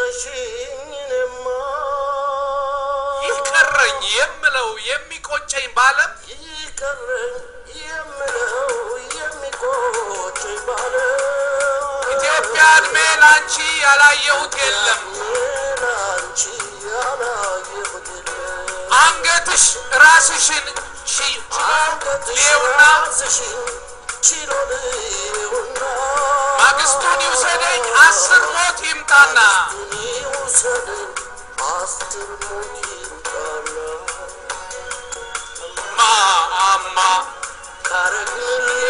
ትተሽኝንማ ይቀረኝ የምለው የሚቆጨኝ ባለም ይቀረኝ የምለው የሚቆጨኝ ባለ ኢትዮጵያ እድሜ ላንቺ ያላየሁት የለም ላንቺ ያላየሁት የለም አንገትሽ ራስሽን ሺ- ችሎና ማግስቱን ይውሰደኝ አስር ሞት ይምጣና ማአማ